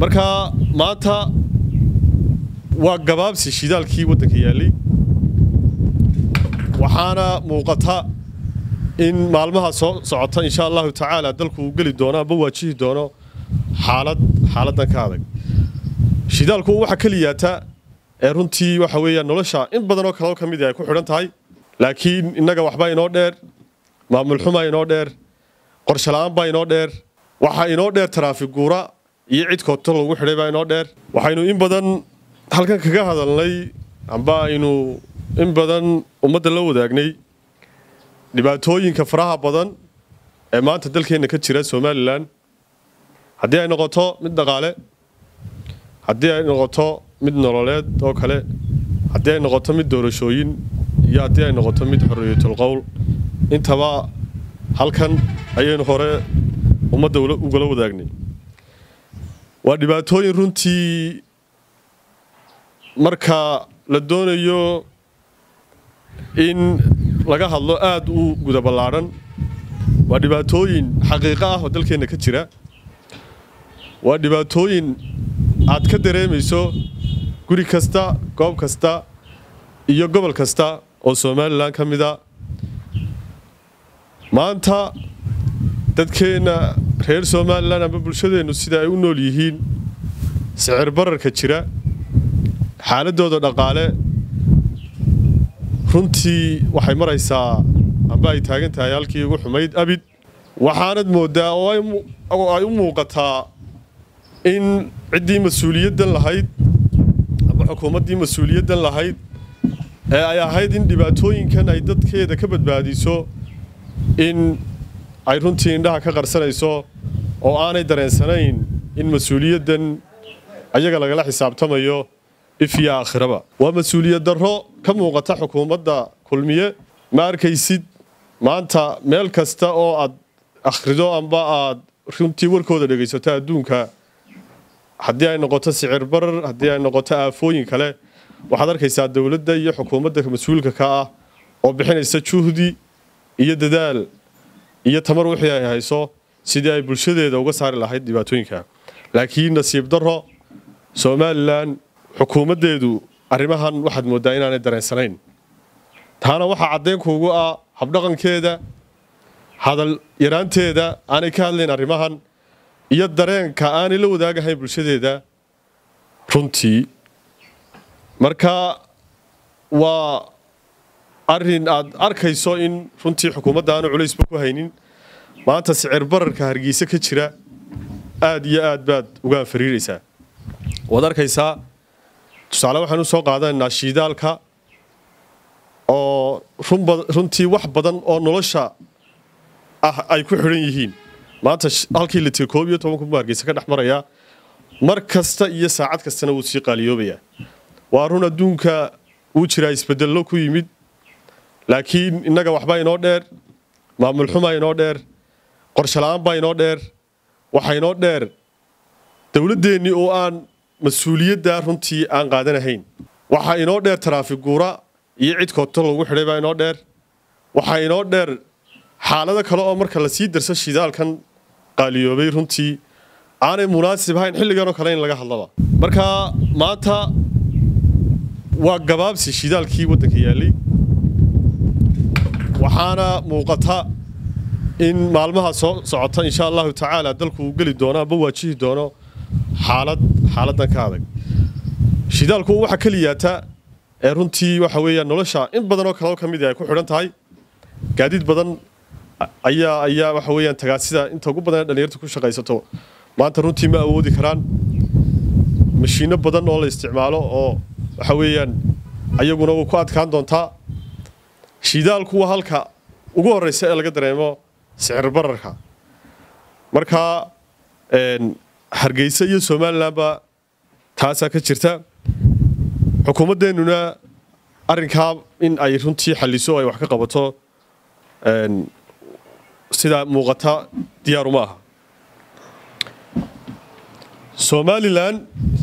marka maanta waa gabaabsi shidaalkii waddanka yaallay waxaana muuqata in maalmaha soo socota insha allahu tacaala dalku uu geli doono amba waajihi doono xaalad xaaladdan ka adag shidaalku waxa keliyaata ee runtii waxa weeyaan nolosha in badan oo kaleo ka mid ay ku xidhan tahay laakiin innaga waxbaa inoo dheer maamul xumaa inoo dheer qorshe la-aan baa inoo dheer waxaa inoo dheer taraafig guura iyo cid koodto lagu xidhay baa inoo dheer waxaynu in badan halkan kaga hadalnay amba aynu in badan ummadda la wadaagnay dhibaatooyinka faraha badan ee maanta dalkeenna ka jira somalilan haddii ay noqoto mid dhaqaale haddii ay noqoto mid nololeed oo kale haddii ay noqoto mid doorashooyin iyo haddii ay noqoto mid xorriyatul qowl intaba halkan ayaynu hore ummadda ugala wadaagnay waa dhibaatooyin runtii marka la doonayo in laga hadlo aada u guda ballaadhan waa dhibaatooyin xaqiiqo ah oo dalkeenna ka jira waa dhibaatooyin aad ka dareemayso guri kasta goob kasta iyo gobol kasta oo somalilan ka mida maanta dadkeenna reer somalilan amba bulshadeennu sida ay u nool yihiin sicir bararka jira xaaladooda dhaqaale runtii waxay maraysaa amba ay taagan tahay halkii ugu xumayd abid waxaanad mooddaa oo ay u muuqataa in ciddii mas-uuliyaddan lahayd amba xukuumaddii mas-uuliyaddan lahayd ee ay ahayd in dhibaatooyinkan ay dadkeeda ka badbaadiso in ay runtii indhaha ka qarsanayso oo aanay dareensanayn in mas-uuliyaddan ayaga lagala xisaabtamayo ifyo aakhiraba waa mas-uuliyad darro ka muuqata xukuumadda kulmiye ma arkaysid maanta meel kasta oo aad akhrido amba aad runtii warkooda dhegaysato adduunka haddii ay noqoto sicir barar haddii ay noqoto aafooyin kale waxaad arkaysaa dowladda iyo xukuumadda mas-uulka ka ah oo bixinaysa juhdi iyo dadaal iyo tamar wixii ay hayso sidii ay bulshadeeda uga saari lahayd dhibaatooyinka laakiin nasiib darro somalilan xukuumaddeedu arrimahan waxaad mooddaa inaanay dareensanayn taana waxaa caddeynkuugu ah habdhaqankeeda hadal yaraanteeda aanay ka hadlayn arrimahan iyo dareenka aanay la wadaagahayn bulshadeeda runtii marka waa arrin aad arkayso in runtii xukuumadda aanu culaysba ku haynin maanta sicir bararka hargeysa ka jira aad iyo aad baad uga anfariiraysaa waad arkaysaa tusaale waxaanu soo qaadanaynaa shiidaalka oo runtii wax badan oo nolosha ah ay ku xidhan yihiin maanta halkii litir koob iyo toban kun buu hargeysa ka dhex marayaa mar kasta iyo saacad kastana wuu sii qaaliyoobayaa waa run adduunka wuu jiraa isbedello ku yimid laakiin innaga waxbaa inoo dheer maamul xumaa inoo dheer qorshe la-aan baa inoo dheer waxaa inoo dheer dowladdeennii oo aan mas-uuliyadda runtii aan qaadanahayn waxaa inoo dheer taraafig guura iyo cid koodto lagu xidhay baa inoo dheer waxaa inoo dheer xaalado kale oo marka lasii darso shidaalkan qaaliyoobay runtii aanay munaasib ahayn xilliganoo kale in laga hadlaba marka maanta waa gabaabsi shidaalkii waddanka yaallay waxaana muuqata in maalmaha soo socota insha allahu tacaala dalku uu geli doono amba waajihi doono xaalad xaaladdan ka adag shidaalku waxa keliyaata ee runtii waxa weeyaan nolosha in badan oo kaleo ka mid ay ku xidhan tahay gaadiid badan ayaa ayaa waxa weeyaan tagaasida inta ugu badan ee dhalinyarta ku shaqaysato maanta runtii ma awoodi karaan mashiino badan oo la isticmaalo oo waxa weeyaan ayaguna wuu ku adkaan doontaa shidaalku waa halka ugu horeysa ee laga dareemo sicir bararka marka hargeysa iyo somalilanba taasaa ka jirta xukuumaddeennuna arrinkaa in ay runtii xalliso ay wax ka qabato sidaa muuqata diyaaruma aha somalilan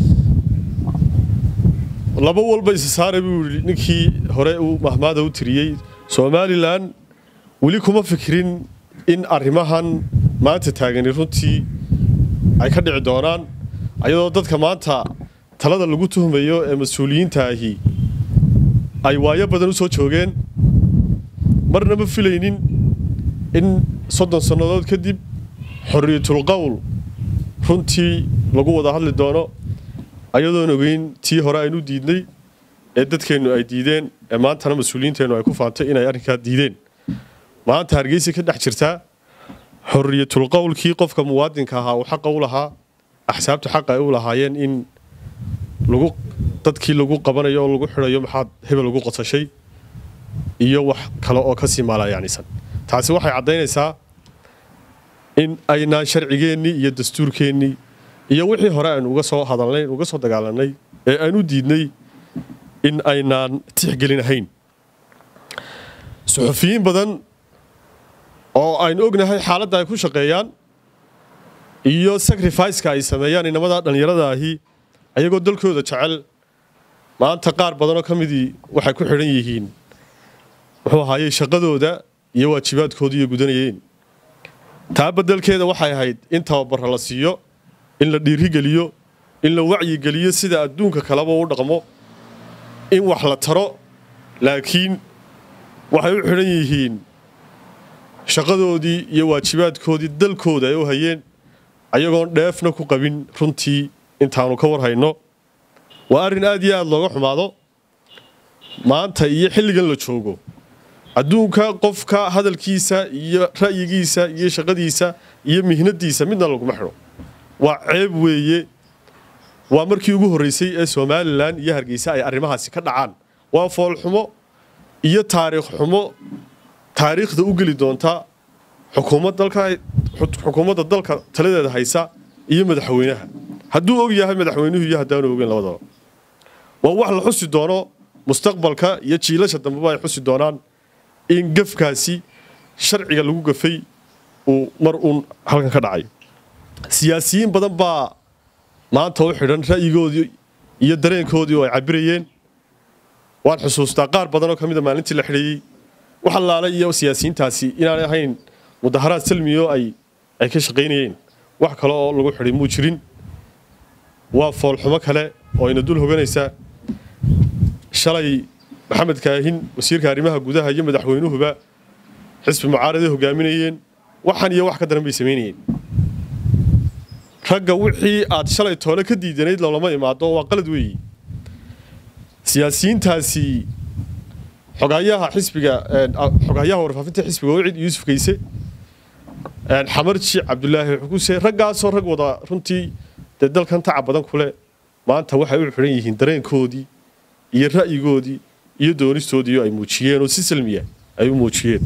laba walba isa saara buu yidhi ninkii hore uu mahmaada u tiriyey somalilan weli kuma fikirin in arrimahan maanta taagani runtii ay ka dhici doonaan ayadoo dadka maanta talada lagu tuhmayo ee mas-uuliyiinta ahi ay waayo badan u soo joogeen marna ma filaynin in soddon sannadood kadib xorriyatul qowl runtii lagu wada hadli doono ayadoon ogeyn tii hore aynu diidnay ee dadkeennu ay diideen ee maantana mas-uuliyiinteennu ay ku faantay inay arrinkaa diideen maanta hargeysa ka dhex jirtaa xorriyatul qowlkii qofka muwaadinka ahaa uu xaqa u lahaa axsaabta xaqa ay u lahaayeen in lagu dadkii lagu qabanayo oo lagu xidhayo maxaad hebel ugu qosashay iyo wax kale oo kasii maalayacnisan taasi waxay caddaynaysaa in aynaan sharcigeennii iyo dastuurkeennii iyo wixii hore aynu uga soo hadalnay uga soo dagaalanay ee aynu diidnay in aynaan tixgelinahayn suxufiyiin badan oo aynu ognahay xaaladda ay ku shaqeeyaan iyo sacrificeka ay sameeyaan inamada dhallinyarada ahi ayagoo dalkooda jecel maanta qaar badanoo ka midii waxay ku xidhan yihiin muxuu ahaayey shaqadooda iyo waajibaadkooda iyo gudanayeen taa beddelkeeda waxay ahayd in tababara la siiyo in la dhiirigeliyo in la wacyigeliyo sida adduunka kaleba u dhaqmo in wax la taro laakiin waxay u xidhan yihiin shaqadoodii iyo waajibaadkoodii dalkooda ay u hayeen ayagoon dheefna ku qabin runtii intaanu ka war hayno waa arrin aad iyo aad looga xumaado maanta iyo xilligan la joogo adduunka qofka hadalkiisa iyo ra'yigiisa iyo shaqadiisa iyo mihnadiisa midna laguma xidho waa ceeb weeye waa markii ugu horreysay ee somalilan iyo hargeysa ay arrimahaasi ka dhacaan waa foolxumo iyo taariikh xumo taariikhda u geli doonta xukuumadda dalka taladeeda haysa iyo madaxweynaha hadduu og yahay madaxweynuhu iyo haddaanu ogeyn labadaba waa wax la xusi doono mustaqbalka iyo jiilasha dambeba ay xusi doonaan in gafkaasi sharciga lagu gafay uu mar uun halkan ka dhacay siyaasiyiin badan baa maanta u xidhan ra'yigoodii iyo dareenkoodii oo ay cabirayeen waan xusuustaa qaar badanoo ka mida maalintii la xidhayey wax allaale iyo siyaasiyiintaasi inaanay ahayn mudaharaad salmiyo ay ay ka shaqaynayeen wax kale oo lagu xidhay muu jirin waa foolxumo kale oo ina dul hoganaysa shalay maxamed kaahin wasiirka arrimaha gudaha iyo madaxweynuhuba xisbi mucaaraday hogaaminayeen waxan iyo wax ka daran bay samaynayeen ragga wixii aad shalay toole ka diidanayd loolama imaado waa qalad weeyi siyaasiyiintaasi xogayaha xisbiga xogayaha warfaafinta xisbiga wacid yuusuf kayse xamarji cabdulaahi xukuse raggaasoo rag wada runtii dee dalkan taca badan kule maanta waxay u xidhan yihiin dareenkoodii iyo ra'yigoodii iyo doonistoodii ay muujiyeen oo si salmiya ay u muujiyeen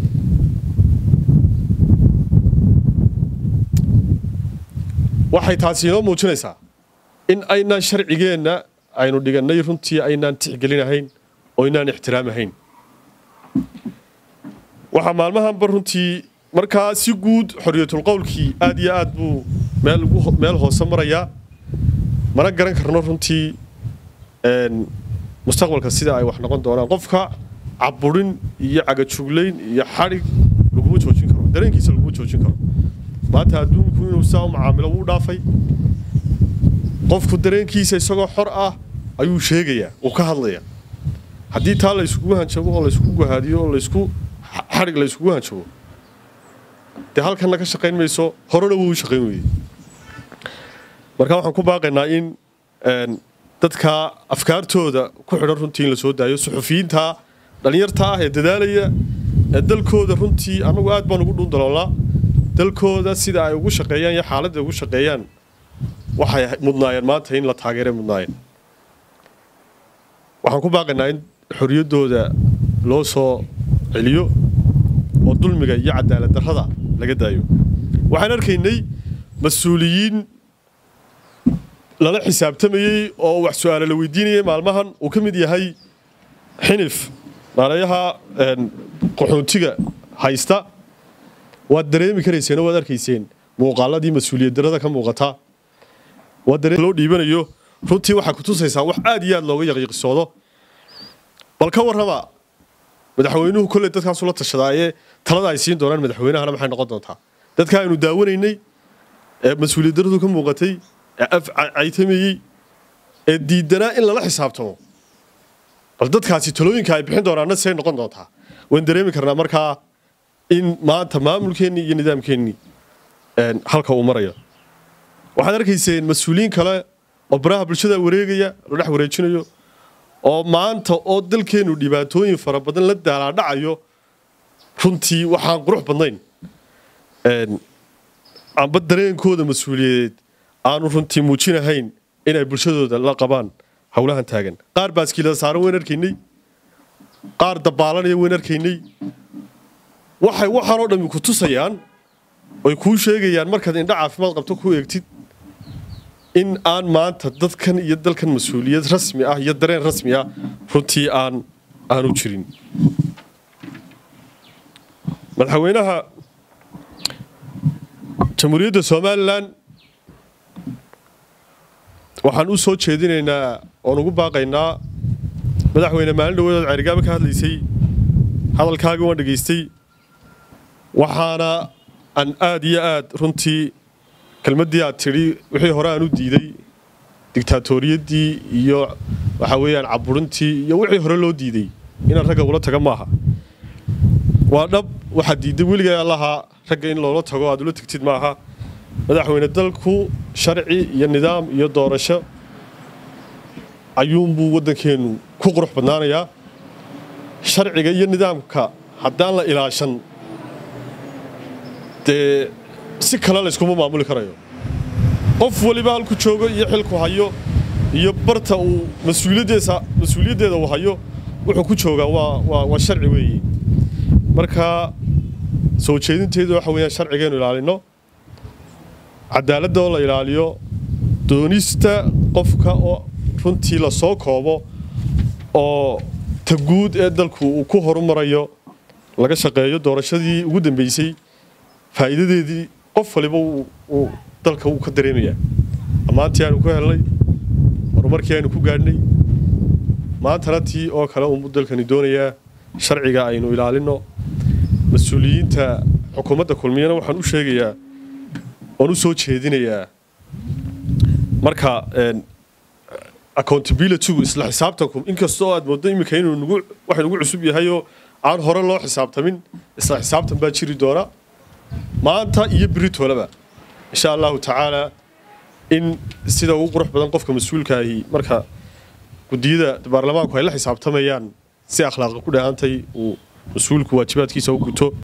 waxay taasi inoo muujinaysaa in aynaan sharcigeenna aynu dhigannay runtii aynaan tixgelinahayn oo aynaan ixtiraamahayn waxaa maalmahanba runtii markaa si guud xorriyatul qowlkii aad iyo aad buu meel hoose marayaa mana garan karno runtii mustaqbalka sida ay wax noqon doonaan qofka caburin iyo cagajuglayn iyo xadhig laguma joojin karo dareenkiisa laguma joojin karo maanta adduunku inuu saa u macaamilo wuu dhaafay qofku dareenkiisa isagoo xor ah ayuu sheegayaa uu ka hadlayaa haddii taa la yskugu hanjabo oo laysku guhaadiyo oo laysku xadhig la yskugu hanjabo dee halkanna ka shaqayn mayso horena wuu u shaqayn weeyey marka waxaan ku baaqaynaa in dadka afkaartooda ku xidhan runtii in la soo daayo suxufiyiinta dhallinyarta ah ee dadaalaya ee dalkooda runtii annagu aad baan ugu dhuundaloolnaa dalkooda sida ay ugu shaqeeyaan iyo xaaladda ugu shaqeeyaan waxay mudnaayeen maanta in la taageeray mudnaayeen waxaan ku baaqaynaa in xorriyaddooda loo soo celiyo oo dulmiga iyo cadaalad darrada laga daayo waxaan arkaynay mas-uuliyiin lala xisaabtamayey oo wax su-aale la weydiinayay maalmahan uu ka mid yahay xinif maalayaha qaxoontiga haysta waad dareemi karayseen oo waad arkayseen muuqaaladii mas-uuliyad darrada ka muuqata loo dhiibanayo runtii waxaa ku tusaysaa wax aad iyo aad looga yaqiiqisoodo bal ka warrama madaxweynuhu kolley dadkaasu la tashadaayee talada ay siin doonaan madaxweynahana maxay noqon doontaa dadka aynu daawanaynay ee mas-uuliyad darradu ka muuqatay ee af caytamayey ee diidanaa in lala xisaabtamo bal dadkaasi talooyinka ay bixin doonaana say noqon doontaa waan dareemi karnaa markaa in maanta maamulkeennii iyo nidaamkeennii halka uu marayo waxaad arkayseen mas-uuliyiin kale oo baraha bulshada wareegaya la dhex wareejinayo oo maanta oo dalkeennu dhibaatooyin fara badan la daalaadhacayo runtii waxaan qurux badnayn amba dareenkooda mas-uuliyadeed aanu runtii muujinahayn inay bulshadooda la qabaan howlahan taagan qaar baaskiilada saaran weyn arkaynay qaar dabaalanaya weyn arkaynay waxay waxaanoo dhammi ku tusayaan oy kuu sheegayaan markaad indho caafimaad qabto ku eegtid in aan maanta dadkan iyo dalkan mas-uuliyad rasmi ah iyo dareen rasmi ah runtii aan aanu jirin madaxweynaha jamhuuriyadda somalilan waxaan u soo jeedinaynaa oon ugu baaqaynaa madaxweyne maalin dhaweedood ceyrigaaba ka hadlaysay hadalkaagii waan dhegaystay waxaana aan aad iyo aad runtii kelmaddii aad tidhi wixii hore aan u diiday digtaatoriyadii iyo waxa weeyaan caburintii iyo wixii hore loo diiday inaan ragga ula taga maaha waa dhab waxaad diidday weligay allaha ragga in loola tago aad ula tegtid maaha madaxweyne dalku sharci iyo nidaam iyo doorasho ayuunbuu waddankeennu ku qurux badnaanayaa sharciga iyo nidaamka haddaan la ilaashan dee si kale layskuma maamuli karayo qof waliba halku joogo iyo xilku hayo iyo barta uu mas-uuliyaddeeda uu hayo wuxuu ku joogaa waa sharci weeye marka soo jeedinteedu waxa weyaan sharcigeennu ilaalino cadaaladda oo la ilaaliyo doonista qofka oo runtii la soo koobo oo ta guud ee dalku uu ku horumarayo laga shaqeeyo doorashadii ugu dambeysay faa'iidadeedii qof waliba uu dalka uu ka dareemayaa ammaantii aanu ku helnay horumarkii aynu ku gaadhnay maantana tii oo kale uunbuu dalkani doonayaa sharciga aynu ilaalino mas-uuliyiinta xukuumadda kulmiyana waxaan u sheegayaa oon u soo jeedinayaa marka accountabilitygu isla xisaabtanku inkastoo aad mooddo iminka inuu nagu wax nagu cusub yahayoo aan hore loo xisaabtamin isla xisaabtan baa jiri doona maanta iyo beritoolaba insha allahu tacaala in sida ugu qurux badan qofka mas-uulkaahi marka gudiyada baarlamaanku ay la xisaabtamayaan si akhlaaqi ku dhahantay uu mas-uulku waajibaadkiisa u guto